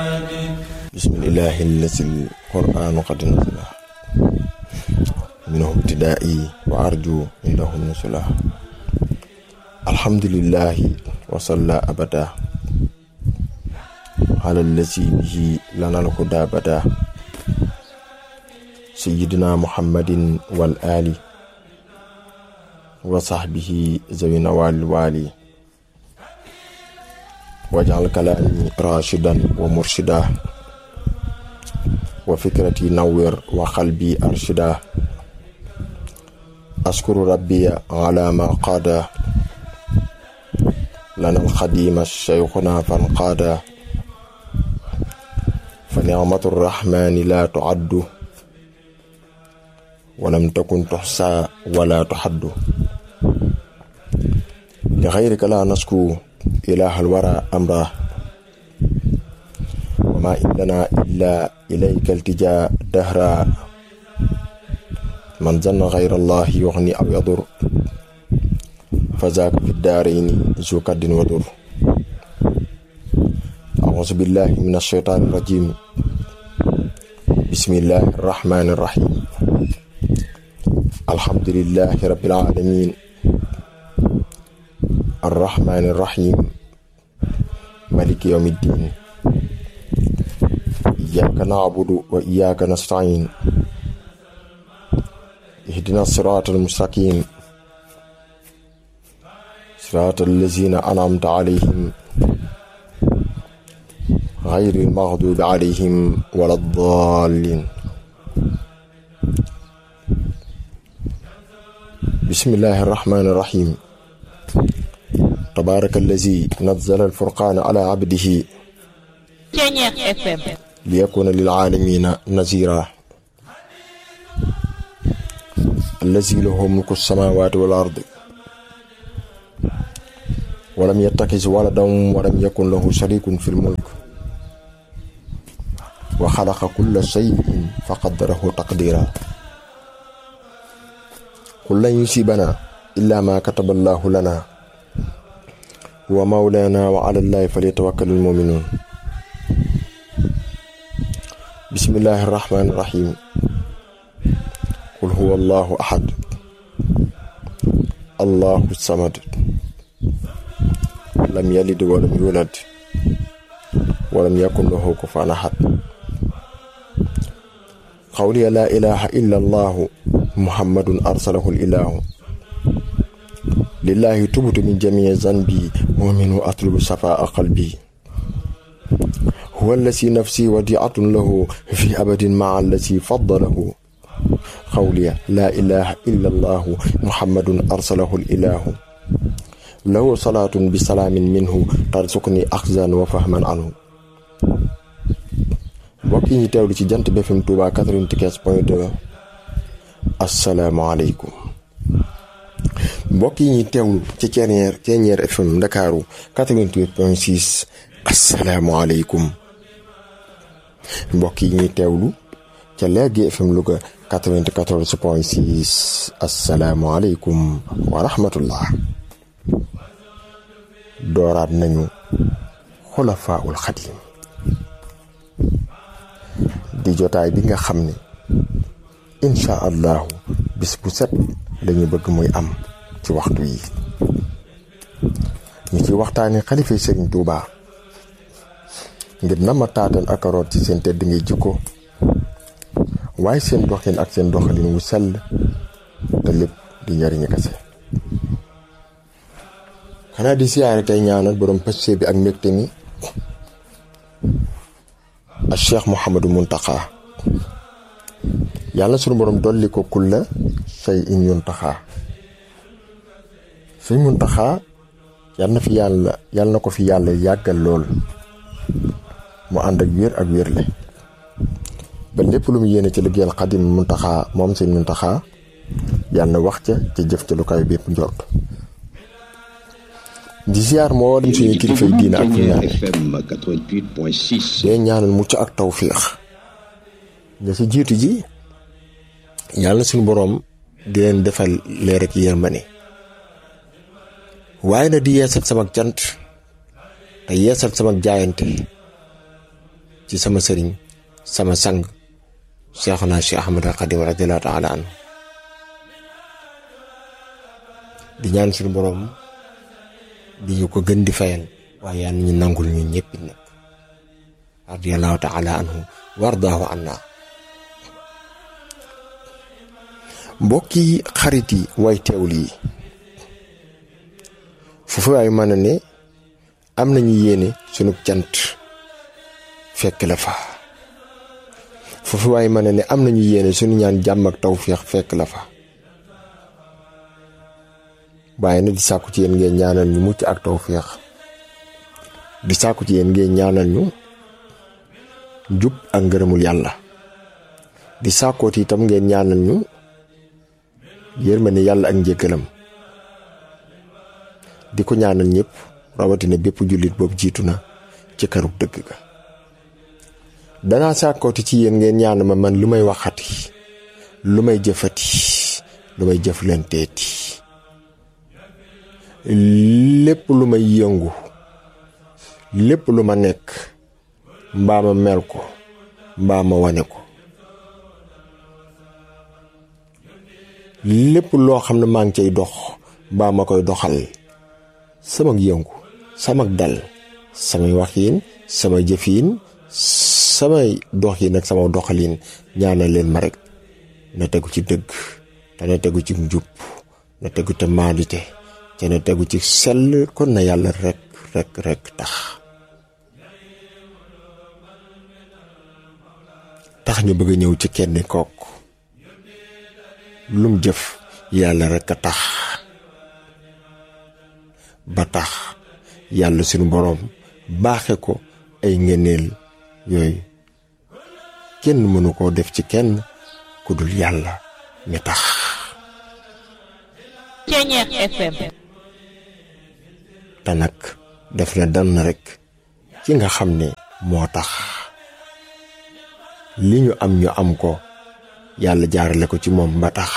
bismillahi allasi alquranu qad nazala minhu ibtidaa'i wa arju indahu nusula alhamdulillahi wa salla abada ala allasi bihi lana alhuda bada sayyidina muhammadin wal ali wa sahbihi zawi nawal wali wajal kalaami rashidan wa murshida wa fikrati nawwir wa qalbi arshida askuru rabbiya ala ma qaada lana alxadima shaykhuna fanqaada fa nicmatu rrahmani la tuaddu walam takun tuxsa wala tuxaddu li xayrika la nasku ilaha alwara amra wama indana illa ilayka altija dahra man zanna xayra allahi yuxni aw yadur fa zaaka fi daarayni zu kaddin wa dur auzu billahi min alsheytaani irrajim bismillahi arrahmani irrahim alhamdulillahi rabbil alamin arrahmani irrahim maliki yawmi ddin iyyaka na'budu wa iyyaka nasta'in ihdina sirata almustaqim sirata allazina an'amta alayhim غير المغضوب عليهم ولا الضالين بسم الله الرحمن الرحيم تبارك الذي نزل الفرقان على عبده ليكون للعالمين نذيرا الذي له ملك السماوات والأرض ولم يتخذ ولدا ولم يكن له شريك في الملك وخلق كل شيء فقدره تقديرا قل لن يصيبنا إلا ما كتب الله لنا هو مولانا وعلى الله فليتوكل المؤمنون بسم الله الرحمن الرحيم قل هو الله أحد الله الصمد لم يلد ولم يولد ولم يكن له كفوا أحد قولي لا إله إلا الله محمد أرسله الإله لله تبت من جميع ذنبي ومنه أطلب صفاء قلبي هو الذي نفسي وديعة له في أبد مع الذي فضله قولي لا إله إلا الله محمد أرسله الإله له صلاة بسلام منه ترزقني أخزا وفهما عنه mbokk yi ñu teewlu ci jant BFM Touba 95 point 2 asalaamaaleykum mbokk yi ñuy teewlu ci Ceeñeer Ceeñeer FM Ndakaaru 88 point 6 asalaamaaleykum mbokk yi ñuy teewlu ca Leegi FM Louga 94 point 6 asalaamaaleykum wa rahmatullah dooraat nañu xulafaaul xadim di jotaay bi nga xam ne incha allahu bis bu set lañu bëgg muy am ci waxtu yi ñu ci waxtaane xalifa sëriñ Tuuba ngir nama taatan ak root ci seen tedd ngay jikko waaye seen doxin ak seen doxalin wu sell te lépp di njariñu kase xanaa di siyaare tey ñaanal borom pëccee bi ak mbégte mi ak cheikh Mouhamadou Muntaxa yàlla sunu borom dolli ko kulla say in yuntaxa say muntaxa yàlla na fi yàlla yàlla na ko fi yàlla yàggal lool mu ànd ak wér ak wérle ba lépp lu mu yéene ci liggéeyal xadim muntaxa moom seen muntaxa yàlla na wax ca ca jëf ca lu kaay bépp njort di ziar moo dem suñu kilifa yi diina ak fu ñaane dee ñaanal mucc ak tawfiix nga si jiitu ji yàlla suñu boroom di leen defal leer ak yërmande waaye na di yeesal sama cant te yeesal sama jaayante ci sama sëriñ sama sang Seexuna Cheikh Ahmad al Xadim radiyallahu taala anhu di ñaan suñu borom di ñu ko gën di fayal waaye yàlla ñu nangul ñu ñëpp nag radiyallahu taala anhu wardaahu anna mbokki xarit yi way teewul yi foofu waay mën a ne am nañu yéene sunu cant fekk la fa foofu waay mën a ne am nañu yéene sunu ñaan jàmm ak tawféex fekk la fa waaye nag di sàkku ci yéen ngeen ñaanal ñu mucc ak tawféex di sàkku ci yéen ngeen ñaanal ñu jub ak ngërëmul yàlla di sàkkooti itam ngeen ñaanal ñu yërmande yàlla ak njëggalam di ko ñaanal ñëpp rawatina bépp jullit boobu jiitu na ci kërug dëgg ga danaa sàkkooti ci yéen ngeen ñaan ma man lu may waxati lu may jëfati lu may jëflanteeti lépp lu may yëngu lépp lu ma nekk mbaa ma mel ko mbaa ma wane ko lépp loo xam ne maa ngi cay dox mbaa ma koy doxal sama yëngu sama dal samay waxiin samay jëfiin samay doxiin ak sama doxaliin ñaanal leen ma rek na tegu ci dëgg te na tegu ci njub na tegu te maandite te na tegu ci sell kon na yàlla rek rek rek tax tax ñu bëgg a ñëw ci kenn kook lum jëf yàlla rek a tax ba tax yàlla suñu boroom baaxe ko ay ngëneel yooyu kenn mënu koo def ci kenn ku dul yàlla mi tax Ceñeex FM te nag def na dann rek ci nga xam ne moo tax li ñu am ñu am ko yàlla jaarale ko ci moom ba tax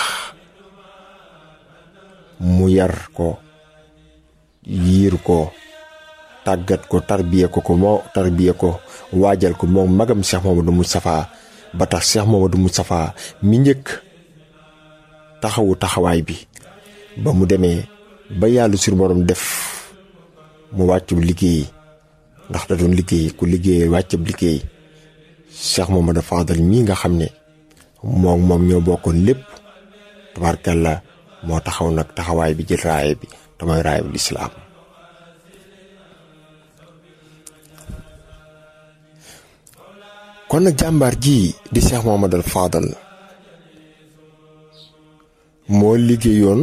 mu yar ko yiir ko tàggat ko tarbiye ko ko moo tarbiye ko waajal ko moom magam Cheikh Mamadou Moustapha ba tax Cheikh Mamadou Moustapha mi njëkk taxawu taxawaay bi ba mu demee ba yàlla sur borom def mu wàccub liggéey ndax da doon liggéey ku liggéey wàccub liggéey Cheikh Mamadou Fadal mii nga xam ne moom moom ñoo bokkoon lépp tabarkalla moo taxaw nag taxawaay bi jël raaye bi te mooy raaye bu lislaam kon nag jàmbaar ji di Cheikh Mamadou Fadal moo liggéeyoon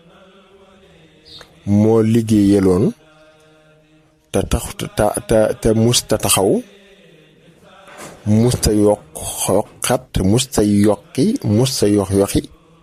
moo liggéeyaloon te tax te te te musta taxaw musta yokk xat musta yokki musta yox yoxi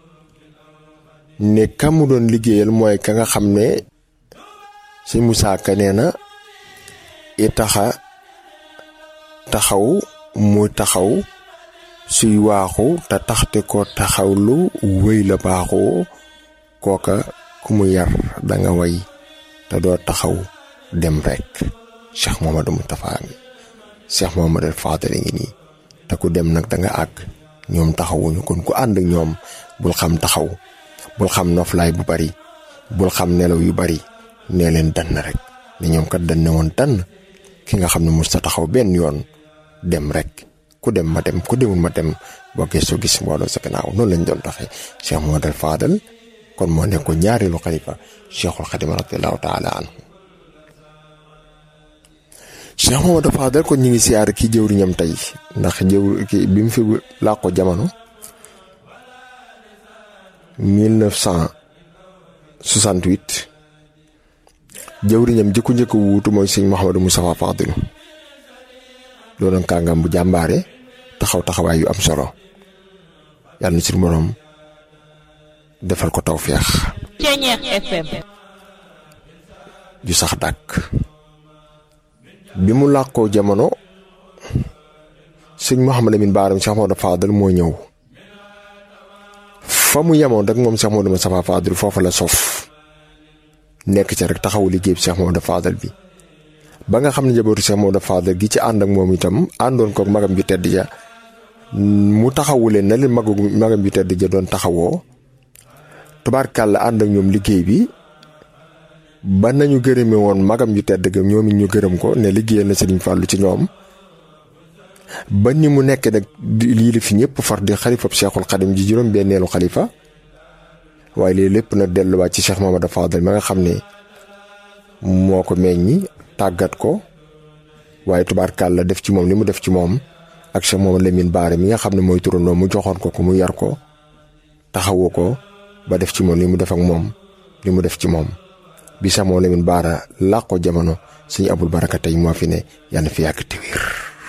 ne ka mu doon liggéeyal mooy ka nga xam ne si Musaa Ka nee na i taxa taxaw mu taxaw suy waaxu te taxte ko taxawlu wéy la baaxoo kooka ku mu yar danga way te doo taxaw dem rekk Cheikh Mamadou Moustapha ngi Cheikh Mamadou Fadal ngi nii te ku dem nag danga àgg ñoom taxawuñu kon ku ànd ak ñoom bul xam taxaw bul xam noflaay bu bari bul xam nelaw yu bari nee leen dann rek ne ñoom kat dañ ne woon dann ki nga xam ne mos sa taxaw benn yoon dem rek ku dem ma dem ku demul ma dem boo gëstoo gis mbooloo sa gannaaw noonu lañ doon doxee Cheikh Mamadou Fadal kon moo nekkoon ñaareelu xalifa Cheikhul Xadim radiyallahu taala anhu Cheikh Mamadou Fadal kon ñu ngi siyaar kii jëwriñam tey ndax jëw ki bi mu fi làqoo jamono 1968 jëwriñam jëkku njëkk wuutu mooy sëñ Mouhamadou Moustapha Fadilu doonoon kàngam bu jàmbaare taxaw taxawaay yu am solo yàlla na suñu borom defal ko tawféex Ceñeex FM ju sax dàkk bi mu làqoo jamono sëñ Mouhamadou Lamine Baaram Cheikh Mamadou Fadal moo ñëw fa mu yemoon rek moom Cheikh Mamadou Moustapha Fadal foofa la sof nekk ca rek taxawu liggéey bi Cheikh Mamadou Fadal bi ba nga xam ne njabootu Cheikh Maodo Fadal gi ci ànd ak moom itam àndoon kook magam ju tedd ja mu taxawu leen na leen magu magam ju tedd ja doon taxawoo tubaarkàlla ànd ak ñoom liggéey bi ba nañu gërëme woon magam ju tedd ga ñoom it ñu gërëm ko ne liggéeyal na Serigne Fallou ci ñoom ba ni mu nekk nag lii la fi ñëpp far di xalifab Cheikhul Xadim ji juróom benneelu xalifa waaye lii lépp nag delluwaat ci Cheikh Mamadou Fadal ma nga xam ne moo ko meññi tàggat ko waaye tubaarkàlla def ci moom li mu def ci moom ak Cheikh Mamadou Lamine Baare mi nga xam ne mooy turandoo mu joxoon ko ko mu yar ko taxawu ko ba def ci moom li mu def ak moom li mu def ci moom bi Cheikh Mamadou Lamine Baara làq ko jamono suñu abul baraka tey moo fi ne yàlla na fi yàgg te wér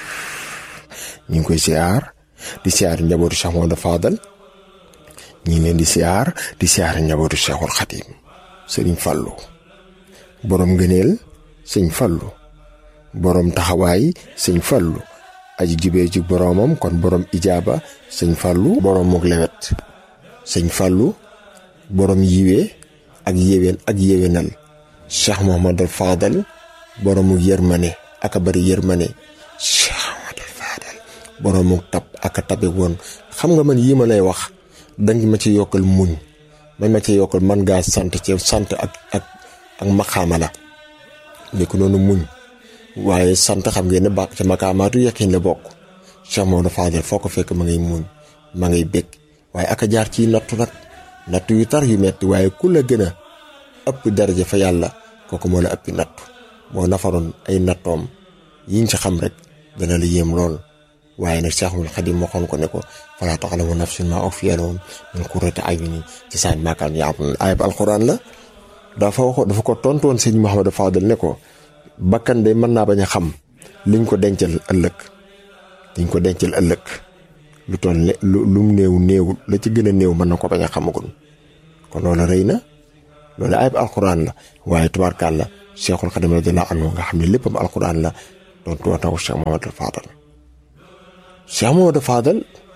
ñu ngi koy siyaar di siyaar njabootu Cheikh Mamadou Fadal ñu ngi leen di siyaar di siyaar njabootu Cheikhul Khadim sëriñ Fallou borom ngëneel sëñ Fallu borom taxawaay sëñ Fallu aji jubee ci boromam kon borom ijaaba sëñ Fallu borom muk lewet sëñ Fallu borom yiwee ak yéwén ak yéwénal Cheikh Mouhamadul Fadal boromuk yërmane aka bari yërmane Cheikh Mouhamadul Fadal boromuk tab aka tabe woon xam nga man yii ma lay wax danga ma ci yokkal muñ man ma ci yokkal man ngaa sant ci sant ak ak ak maxaama la ni ko noonu muñ waaye sant xam ngeen ne bàq ca makaamaatu yaqin la bokk Cheikh Maodo Fadel foo ko fekk ma ngay muñ ma ngay bég waaye aka jaar ci nattu nag nattu yu tar yu metti waaye ku la gën a ëpp daraja fa yàlla kooku moo la ëppi nattu moo nafaroon ay nattoom yiñ ci xam rek dana la yéem lool waaye nag Cheikhul Khadim waxoon ko ne ko falaa ta'lamu nafsun maa ukhfiya lahum min qurrati a'yunin ci saan maakaan ya'maluun ayib alxuraan la dafa wax dafa ko tontoon sëñ Mouhamadou Fadel ne ko bakkan de mën naa bañ a xam liñ ko dencal ëllëg liñ ko dencal ëllëg lu toll ne lu lum néew néew la ci gën a néew mën na ko bañ a xamagul kon loolu rëy na loolu ayib alxuraan la waaye tubaarkaal la Cheikhul Khadim radiyallahu anhu nga xam ne léppam alxuraan la doon tootaw Cheikh Mouhamadou Fadel Cheikh Mouhamadou Fadel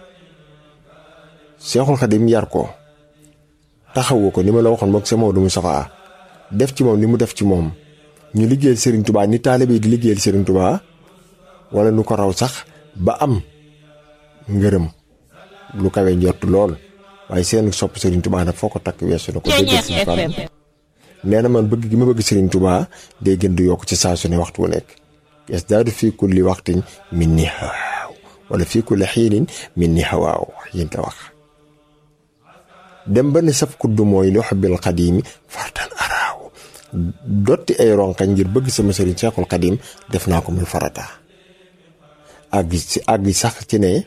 Cheikhul Khadim yar ko taxawu ko ni ma la waxoon moog Cheikh Maodo Moustapha def ci moom li mu def ci moom ñu liggéeyal Serigne Touba ni taalibe yi di liggéeyal Serigne Touba wala nu ko raw sax ba am ngërëm lu kawe njott lool waaye seen sopp Serigne Touba nag foo ko takk weesu na ko. dégg Serigne Fall nee na man bëgg gi ma bëgg Serigne Touba day gën di yokk ci saa su ne waxtu wu nekk. yasdaadu fii kulli waxtin min ni hawaaw wala fii kulli xiinin min ni hawaaw yéen la wax. dem ba ne saf kuddu mooy li xubbil xadiimi fartan araaw dotti ay ronkañ ngir bëgg sama sëriñ Seexul Xadim def naa ko muy farata àgg ci àgg sax ci ne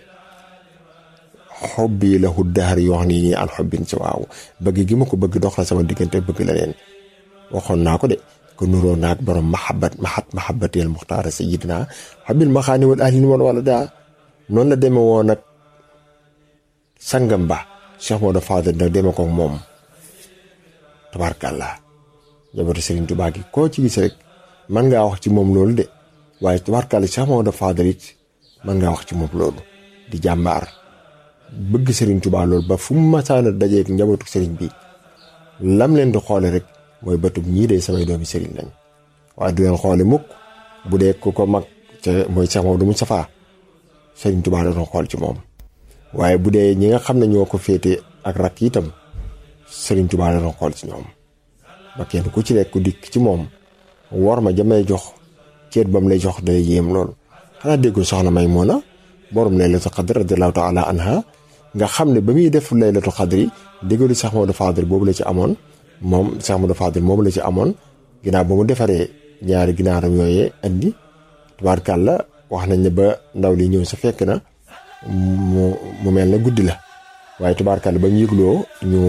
xobbi la huddaar yoo xam ne nii an xobbin ci waaw bëgg gi ma ko bëgg dox la sama diggante bëgg la leen waxoon naa ko de ko nuroo naag borom mahabbat mahat mahabbateel muxtaara sayidina xabil maxaani wal ahlin wal wala daa noonu la demee woon nag sangam ba Cheikh Maodo Fadel nag deme ko moom tabarkàllaa jabatu Serigne Touba gi koo ci gis rek man ngaa wax ci moom loolu de waaye tabarkàlla Cheikh Maodo Fadel it man ngaa wax ci moom loolu di jàmbaar bëgg Serigne Touba loolu ba fu mu masaana dajeeg njabootu Serigne bi lam leen di xoole rek mooy bëtub ñii de samay doomi Serigne lañ waaye du leen xoole mukk bu dee ku ko mag ca mooy Cheikh Maodo Moustapha Serigne Touba da doon xool ci moom. waaye bu dee ñi nga xam ne ñoo ko féete ak rakk itam Serigne Touba la doon xool ci ñoom ba kenn ku ci nekk ku dikk ci moom war ma jamay jox ceet ba mu lay jox day yéem lool. xanaa déggul soxna Maymuna borom laylatul xadr radiyallahu taala anha nga xam ne ba muy def laylatul xadri déggalu Cheikh Maodo Fadel boobu la ci amoon moom Cheikh Maodo Fadel moom la ci amoon ginnaaw ba mu defaree ñaari ginaaram yooyee andi tubaarkàlla wax nañ ne ba ndaw li ñëw sa fekk na. mu mu mel ne guddi la waaye tubaarkàlla ba mu yëgloo ñu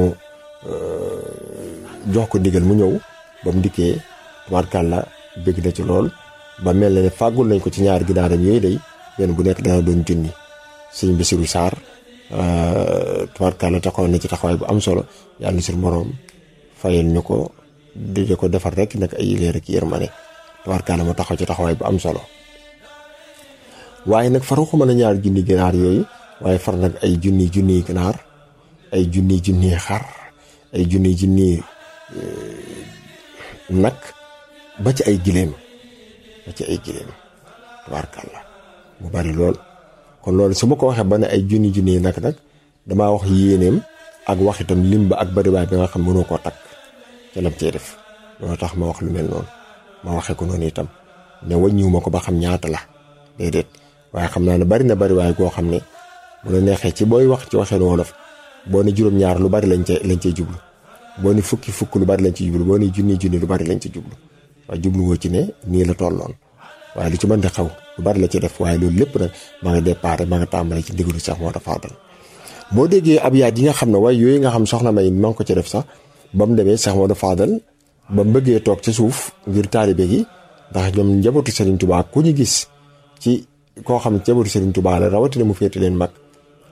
jox ko ndigal mu ñëw ba mu dikkee tubaarkàlla bëgg na ci lool ba mel ne fàggul nañ ko ci ñaari ginaaram yooyu day benn bu nekk dana doon junni sëñ Bassirou Sarr tubaarkàlla taxaw na ci taxawaay bu am solo yàlla na sur moroom fayal ñu ko di ko defar rek nag ay leer ak yërmande tubaarkàlla mu taxaw ci taxawaay bu am solo. waaye nag faru ko mën a ñaar junni ginaar yooyu waaye far nag ay junni junni ginaar ay junni junni xar ay junni junni nag ba ci ay gileem ba ci ay giléem tubaarkàlla mu bari lool kon loolu su ma ko waxee ba ne ay junni junni yi nag nag damaa wax yéeneem ak wax itam lim ba ak bariwaay bi nga xam mënoo koo takk ca lam cee def loolu tax ma wax lu mel noonu ma waxee ko noonu itam ne wàññiwu ma ko ba xam ñaata la déedéet waaye xam naa ne bari na bariwaay goo xam ne bu la neexee ci booy wax ci waxeen wolof boo ne juróom-ñaar lu bari lañ cee lañ cee jublu boo ni fukki fukk lu bari lañ ci jublu boo ni junni junni lu bari lañ ci jublu waaye jublu woo ci ne nii la tolloon waaye lu ci mën di xaw lu bari la ci def waaye loolu lépp nag ma nga déparé ma nga tàmbale ci ndigalu sax moo dafa dal boo déggee ab yaat yi nga xam ne waaye yooyu nga xam soxna may ma ngi ko ci def sax ba mu demee sax moo dafa dal ba mu bëggee toog ca suuf ngir taalibe gi ndax ñoom njabootu Serigne Touba ku ñu gis ci koo xam ne njabootu Serigne Touba la rawatina mu féete leen mag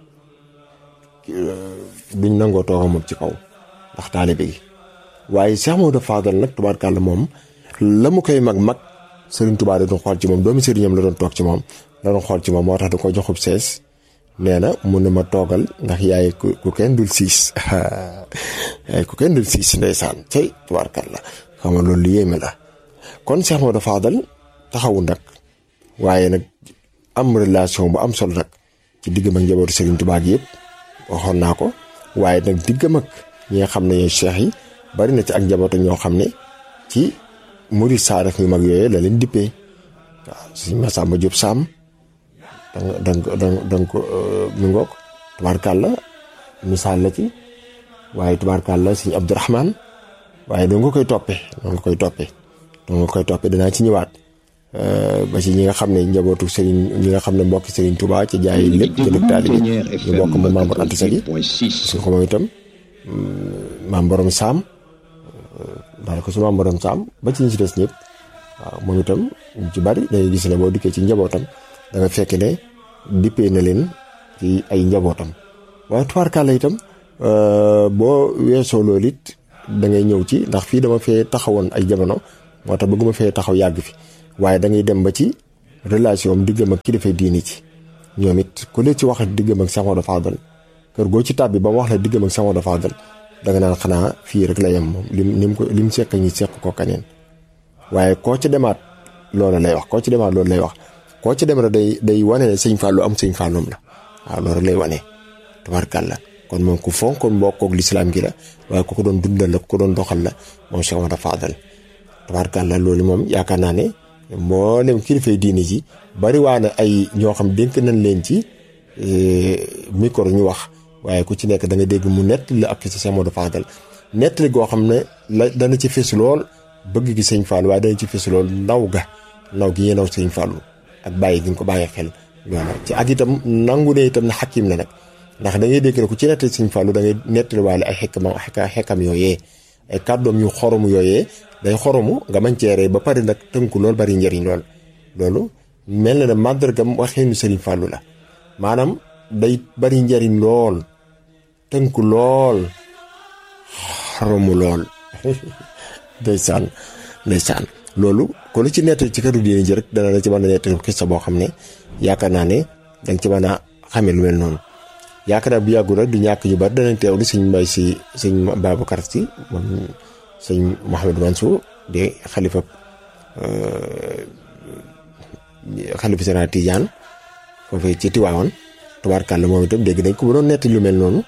duñ nangoo toog moom ci kaw ndax taalibe gi waaye Cheikh Maodo Fadal nag tubaarkàlla moom la mu koy mag mag Serigne Touba da doon xool ci moom doomi sëriñam la doon toog ci moom la doon xool ci moom moo tax da ko joxub sees nee na mun na ma toogal ndax yaay ku kenn dul siis yaay ku kenn dul siis ndeysaan cay tubaarkàlla xam nga loolu lu yéeme la kon Cheikh Maodo Fadal taxawu nag waaye nag am relation bu am solo nag ci diggam ak njabootu Serigne Touba gi yëpp waxoon naa ko waaye nag diggam ak ñi nga xam ne ñooy cheikh yi bari na ci ak njabootu ñoo xam ne ci murid saaraf yu mag yooyu la leen dippee waaw suñ Masamba Diop Sam danga danga danga danga ko mi ngoog tubaarkàlla misaal la ci waaye tubaarkàlla suñ Abdourahman waaye doo nga koy toppee doo nga koy toppee doo nga koy toppee danaa ci ñëwaat ba ci ñi nga xam ne njabootu Serigne ñi nga xam ne mbokki Serigne Touba ci jaay lépp jënd taalibe ñu bokk mu membre Anta Sali parce que moom itam maam borom saam daal ko su maam borom saam ba ci ñi ci des ñëpp waaw moom itam ñu ci bari dañuy gis ne boo dikkee ci njabootam da nga fekk ne dippee na leen ci ay njabootam waaye tubaarkàlla itam boo weesoo loolu it da ngay ñëw ci ndax fii dama fee taxawoon ay jamono moo tax bëgguma fee taxaw yàgg fi waaye da ngay dem ba ci relation am diggam ak kilifa diini ci ñoom it ku leen ci wax diggam ak Cheikh Maodo Fadal kër goo ci tàbbi ba mu wax la diggam ak Cheikh Maodo Fadal da nga naan xanaa fii rek la yem moom lim lim ko lim seq ñi seq ko kaneen waaye koo ci demaat loolu lay wax koo ci demaat loolu lay wax koo ci dem rek day day wane ne sëñ Fallou am sëñ Falloum la waaw loolu lay wane tabarkàlla kon moom ku fonkoon mbokkoog lislaam gi la waaye ku ko doon dundal la ku ko doon doxal la moom Cheikh Maodo Fadal tabarkàlla loolu moom yaakaar naa ne mboolem kilifay diini ji bari waa na ay ñoo xam dénk nañ leen ci micro ñu wax waaye ku ci nekk da nga dégg mu nettali ak ci Cheikh Maodo Fadal nettali goo xam ne la dana ci fës lool bëgg gi sëñ Fallou waaye dana ci fës lool naw ga naw gi yéenaw sëñ Fallou ak bàyyi gi nga ko bàyyi xel loola ci ak itam nangu ne itam na xakim la nag ndax da ngay dégg ne ku ci nettali sëñ Fallou da ngay nettali waale ay xekkam xekkam yooyee ay kàddoom yu xoromu yooyee day xoromu nga mañ ceeree ba pare nag tënku lool bari njëriñ lool loolu mel na ne màndargam waxeenu Serigne Fallou la maanaam day bari njëriñ lool tënku lool xoromu lool ndeysaan ndeysaan loolu kon lu ci nettali ci këru diine ji rek dana la ci mën a nettali xissa boo xam ne yaakaar naa ne danga ci mën a xamee lu mel noonu yaakaar naa bu yàggul rek du ñàkk ñu bari danañ teewlu sëñ Mbay si sëñ Babacar si moom sëñ Mouhamadou Mansour di xalifa xalifa général Tidiane foofu ci Tiwaawan tubaarkàlla moom itam dégg nañ ko bu doon nettali lu mel noonu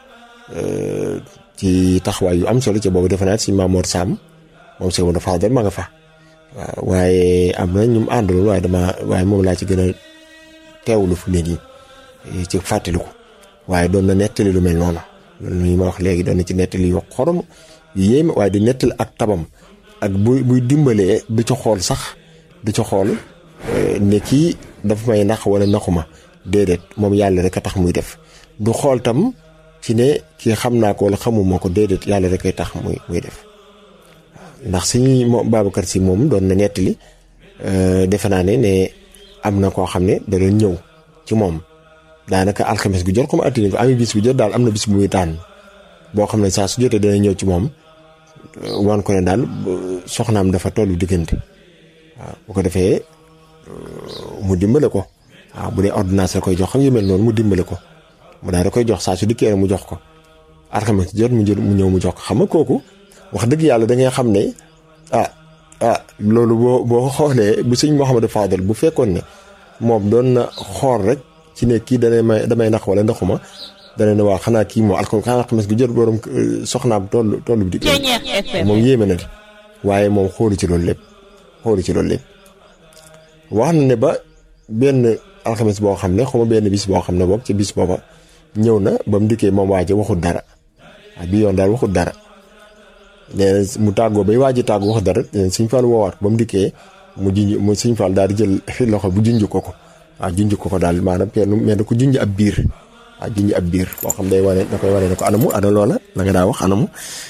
ci taxawaay yu am solo ci boobu defe naa sëñ Mamoor Sam moom sëñ Maodo Fadal ma nga fa waaw waaye am na ñu mu àndaloon waaye dama waaye moom laa ci gën a teewlu fu ne nii ci fàttaliku waaye doon na nettali lu mel noonu loolu ñu ma wax léegi doon na ci nettali yu xorom yu yéeme waaye di nettali ak tabam ak buy buy dimbalee du ci xool sax du ci xool ne kii dafa may nax wala naxuma déedéet moom yàlla rek a tax muy def du xool tam ci ne kii xam naa ko wala xamuma ko déedéet yàlla rek ay tax muy muy def ndax suñu moom Babacar si moom doon na nettali defe naa ne ne am na koo xam ne da doon ñëw ci moom daanaka alxames gu jot comme altine ko ami bis bu jot daal am na bis bu muy tànn boo xam ne saa su jotee dana ñëw ci moom wan ko ne daal soxnaam dafa tollu diggante waaw bu ko defee mu dimbale ko waaw bu dee ordonnance la koy jox xam yu mel noonu mu dimbale ko mu daal da koy jox saa su dikkee mu jox ko alxames jot mu jël mu ñëw mu jox ko xam nga kooku wax dëgg yàlla da ngay xam ne ah ah loolu boo boo xoolee bu sëñ Mouhamadou Fadel bu fekkoon ne moom doon na xool rek ci ne kii danay may damay nax wala naxuma dana ne waa xanaa kii moo alko xanaa xames gi jot borom soxnaam toll toll bi di Ceeñeer FM moom yéeme na di waaye moom xoolu ci loolu lépp xoolu ci loolu lépp wax na ne ba benn alxames boo xam ne xuma benn bis boo xam ne boobu ci bis booba ñëw na ba mu dikkee moom waaje waxul dara waaye bi yoon daal waxul dara nee na mu tàggoo bay waaji tàggu waxul dara suñ fal woowaat ba mu dikkee mu junj mu suñ fal daal di jël loxo bu junj ko ko waaw junj ko ko daal maanaam kenn mel na ko junj ab biir waaw junj ab biir boo xam day wane da koy wane ne ko anamu ana loola la nga daa wax anamu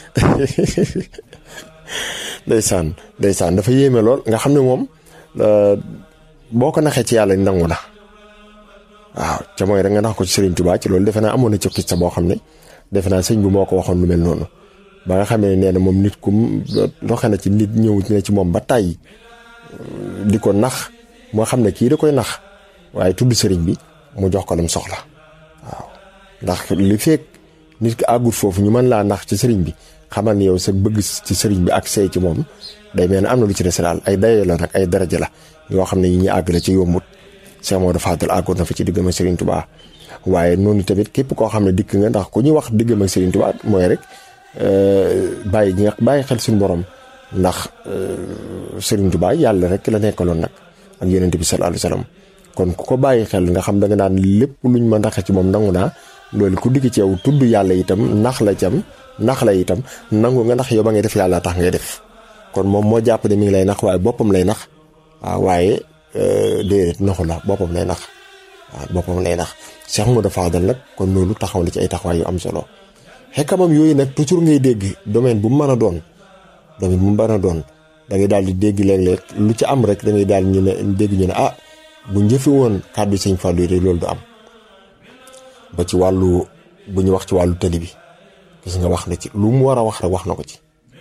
ndeysaan ndeysaan dafa yéeme lool nga xam ne moom boo ko naxee ci yàlla nangu na waaw ca mooy rek nga nax ko ci Serigne Touba ci loolu defe naa amoon na ci sa boo xam ne defe naa sëñ bi moo ko waxoon lu mel noonu ba nga xam ne nee na moom nit ku doxe na ci nit ñëw ne ci moom ba tàyyi di ko nax moo xam ne kii da koy nax waaye tudd sëriñ bi mu jox ko lam soxla waaw ndax li fekk nit ki àggut foofu ñu mën laa nax ci sëriñ bi xamal ni yow sa bëgg ci sëriñ bi ak say ci moom day mel ne am na lu ci des daal ay daye la nag ay daraja la yoo xam ne yi ñu àgg la ci yombut Cheikh Modou Fadel àggoon na fa ci diggam ak Serigne Touba waaye noonu tamit képp koo xam ne dikk nga ndax ku ñuy wax diggam ak Serigne Touba mooy rek bàyyi gi nga bàyyi xel suñu borom ndax Serigne Touba yàlla rek la nekkaloon nag ak Yonent bi sallallahu alayhi wasallam kon ku ko bàyyi xel nga xam da nga naan lépp luñ ma ndaxe ci moom nangu naa loolu ku dikk ci yow tudd yàlla itam nax la cam nax la itam nangu nga ndax yow ba ngay def yàlla tax ngay def kon moom moo jàpp ne mi ngi lay nax waaye boppam lay nax waaw waaye déedéet naxu la boppam lay nax waaw boppam lay nax Cheikh Modou Fadel nag kon loolu taxaw na ci ay taxawaay yu am solo xekkamam yooyu nag toujours ngay dégg domaine bu mu mën a doon domaine bu mu mën a doon da ngay daal di dégg léeg-léeg lu ci am rek da ngay daal ñu ne dégg ñu ne ah bu njëfi woon kàddu sëñ Fallou yi loolu du am ba ci wàllu bu ñu wax ci wàllu tëli bi gis nga wax na ci lu mu war a wax rek wax na ko ci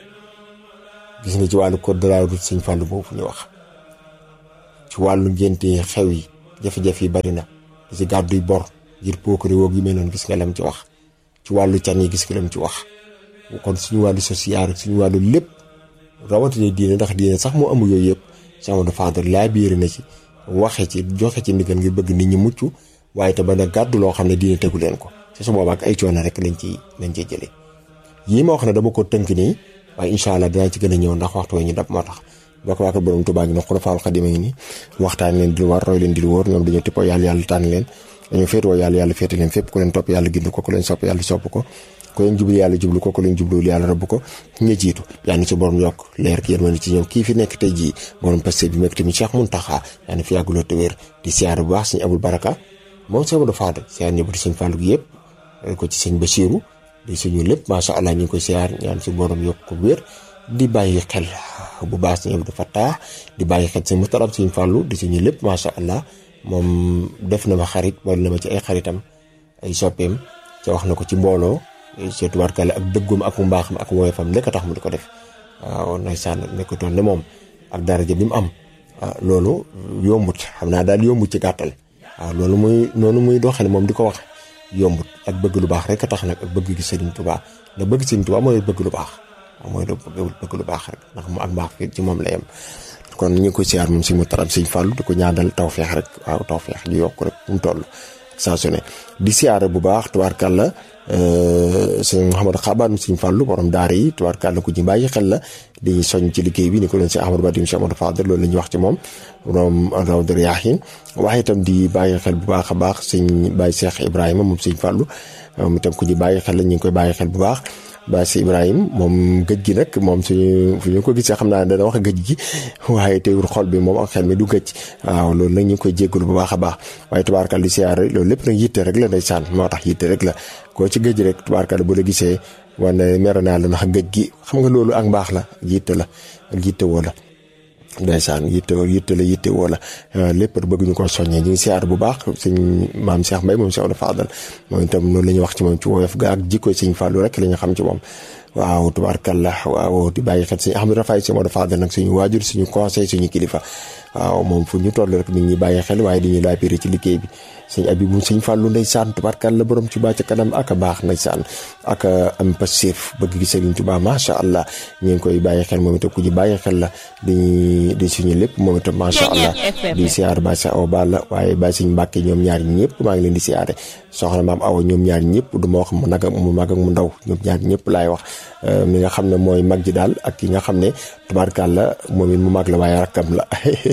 gis nga ci wàllu code de la route sëñ Fallou boobu ñu wax ci wàllu ngénte xew yi jafe-jafe yi bari na di ci gàddu yi bor ngir pookari woog yi mel noonu gis nga lam ci wax ci wàllu can yi gis nga lam ci wax kon suñu wàllu social suñu wàllu lépp rawatina diine ndax diine sax moo amul yooyu yëpp Cheikh Modou Fadel laa biiri na ci waxe ci joxe ci ndigal ngir bëgg nit ñi mucc waaye te ba na gàddu loo xam ne diine tegu leen ko ci su boobaa ak ay coono rek lañ ciy lañ ciy jëlee yii ma wax ne dama ko tënk nii waaye incha allah dinaa ci gën a ñëw ndax waxtu ñu dab moo tax bokk waa ko borom Tuubaa gi nag Xulafaa'ul Xadiim ngi nii waxtaan leen di lu war roy leen di lu wóor ñoom dañoo tippoo yàlla yàlla tànn leen dañoo féetoo yàlla yàlla féete leen fépp ku leen topp yàlla gind ko ku leen sopp yàlla sopp ko ku leen jublu yàlla jublu ko ku leen jubluwul yàlla rëbb ko ña jiitu yàlla na ci borom yokk leer ki yërmande ci ñoom kii fi nekk tey jii borom passé bi mekk tamit Cheikh Mountakha yàlla na fi yàgguloo te wér di siyaar bu baax sëñ Abul Baraka moom Cheikh Modou Fadel siyaar ñëpp di sëñ Fallou gi yëpp ko ci sëñ Bachirou di suñu lépp macha allah ñu ngi koy siyaar ñaan si borom yokk ko wér di bàyyi xel bu baax sëñ Abdou Fattah di bàyyi xel sëñ Mustaram sëñ Fallou di suñu lépp macha allah moom def na ma xarit boole na ma ci ay xaritam ay soppeem ca wax na ko ci mbooloo ci tubaarkale ak dëggoom ak mbaaxam ak woyofam lekk tax mu di ko def waaw ndeysaan nekkutoon ne moom ak daraja bi mu am loolu yombut xam naa daal yombut ci gàttal waaw loolu muy noonu muy doxale moom di ko wax yombut ak bëgg lu baax rek a tax nag ak bëgg gi Sëriñ Tuubaa la bëgg Sëriñ Tuubaa mooy bëgg lu baax waaw mooy bëgg lu baax rek ndax mu ak mbaax fi ci moom la yem kon ñu ngi koy siyaar moom si mu taram sëñ Fallou di ko ñaanal tawfeex rek waaw tawfeex di yokk rek mu toll saa su ne di siyaare bu baax tubaarkàlla sëñ Mouhamadou Xabaan sëñ Fallou borom daara yi tubaarkàlla ku ñu bàyyi xel la di soñ ci liggéey bi ni ko doon si Ahmadou Badim Cheikh Amadou Fadel loolu la ñuy wax ci moom borom Rawdu Riyaahin waaye itam di bàyyi xel bu baax a baax sëñ Baye Cheikh Ibrahima moom sëñ Fallou moom itam ku ñu bàyyi xel la ñu ngi koy bàyyi xel bu baax Baye si Ibrahima moom gëj gi nag moom suñu fu ñu ko gisee xam naa ne dana wax gëj gi waaye teewul xol bi moom ak xel mi du gëj waaw loolu nag ñu ngi koy jéggalu bu baax a baax waaye tubaarkal di siyaare loolu lépp nag yitte rek la ndeysaan moo tax yitte rek la koo ci gëj rek tubaarkal bu la gisee wane mer naa la ndax gëj gi xam nga loolu ak mbaax la yitte la ak yitte woo la ndeysaan yitte yitte la yitte woo la lépp bëgg ñu ko soññee ñu ngi siyaar bu baax sëñ maam Cheikh Mbaye moom Cheikh Oudou Fadal moom itam loolu la ñuy wax ci moom ci woyof ga ak jikko sëñ Fallou rek la ñu xam ci moom waaw tubaarkalla waaw di bàyyi xel sëñ Ahmadou Rafaay Cheikh Oudou Fadal nag suñu waajur suñu conseil suñu kilifa waaw moom fu ñu toll rek nit ñi bàyyi xel waaye dañuy laa péré ci liggéey bi sëñ abi bu sëñ fàllu ndeysaan tubaarkàlla borom Tuubaa ca kanam ak a baax ndeysaan ak am passif bëgg gi sëriñ Tuubaa macha allah ñu ngi koy bàyyi xel moom itam ku ñu bàyyi xel la di di suñu lépp moom itam macha allah di siyaar ba sa aw baal la waaye ba sëñ Mbàkke ñoom ñaar ñëpp maa ngi leen di siyaare soxna maam awa ñoom ñaar ñëpp du ma wax mu nag mu mag ak mu ndaw ñoom ñaar ñëpp laay wax mi nga xam ne mooy mag ji daal ak ki nga xam ne tubaarkàlla moom it mu mag la waaye rakkam la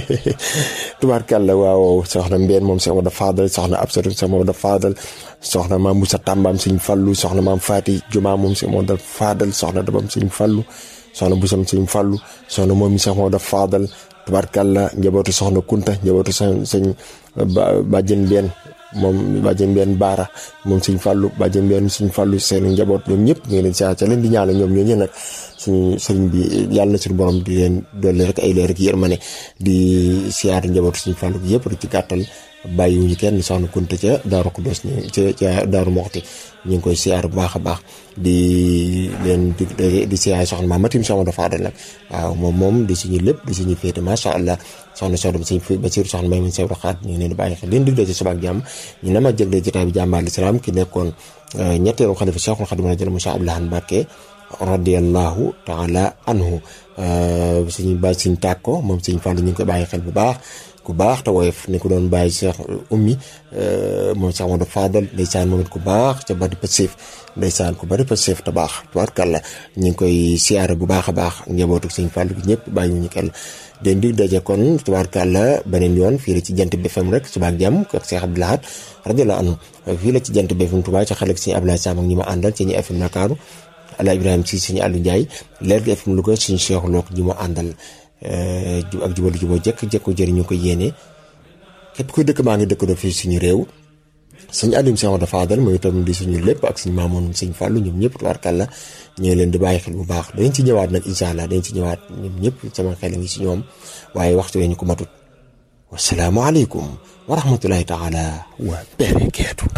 tubaarkàlla waaw soxna mbeen moom Cheikh Mamadou Fadal soxna Absatu Cheikh Mamadou Fadal soxna maam Moussa Tambaam sëñ Fallu soxna maam Faati Juma moom Cheikh Mamadou Fadal soxna dabam sëñ Fallu soxna Busam sëñ Fallu soxna moom mi Cheikh Mamadou Fadal tubaarkàlla njabootu soxna Kunta njabootu sëñ sëñ bàjjen mbeen moom bàjjen benn baara moom suñ fàllu bàjjen benn suñ fàllu seen njaboot ñoom ñëpp ñu ngi leen siyaar ca leen di ñaanal ñoom ñooñu nag suñu sëriñ bi yàlla na suñu borom di leen dolli rek ay leer ak yërmande di siyaar njabootu suñ fàllu gi yëpp rek ci gàttal bàyyiwuñu kenn soxna Kunta ca Daaru Xuddoos ni ca ca Daaru Moxti ñu ngi koy siyaar bu baax a baax di leen di di siyaar soxna maam Matim soxna dafa adal nag waaw moom moom di suñu lépp di suñu féete macha allah soxna soxna ba suñ ba siir soxna may mun sew raxaat ñu ngi leen di bàyyi xel leen dig dee ci subaak jàmm ñu ne ma jëgle jotaay bi jàmbaar lislaam ki nekkoon ñetteelu xalifa Cheikhul Khadim rajal Moussa Abdoulahan Mbacké radiallahu taala anhu suñu ba suñ tàkko moom suñ fàllu ñu ngi koy bàyyi xel bu baax ku baax te woyof ni ko doon bàyyi Cheikh ummi moom Cheikh Amadou Fadal ndeysaan moom it ku baax ca bari passif ndeysaan ku bari passif te baax tubaarkàlla ñu ngi koy siyaare bu baax a baax njabootu sëñ Fàllu gi ñëpp bàyyiwuñu kenn den di daje kon tubaarkàlla beneen yoon fii la ci jant bi FM rek suba ak jàmm ak Cheikh Abdou Lahad radiyallahu anhu fii la ci jant bi FM Touba ca xale ak sëñ Abdoulaye Sam ak ñi ma àndal ci ñi FM Ndakaaru Ala Ibrahima si suñu Aliou Ndiaye leer gi FM Louga suñu Cheikh Look ñi ma àndal ak jubalu juboo jëkk jëkko jëriñu ko yéene képp kuy dëkk maa ngi dëkk do fii suñu réew sëñ Aliou Cheikh Mamadou Fadal mooy itam di suñu lépp ak suñu maamoon sëñ Fallou ñoom ñëpp tubaarkàlla ñu ngi leen di bàyyi xel bu baax dañ ci ñëwaat nag incha allah dañ ci ñëwaat ñoom ñëpp sama xel ngi si ñoom waaye waxtu wee ñu ko matut wasalaamualeykum wa rahmatullahi taala wa barakaatu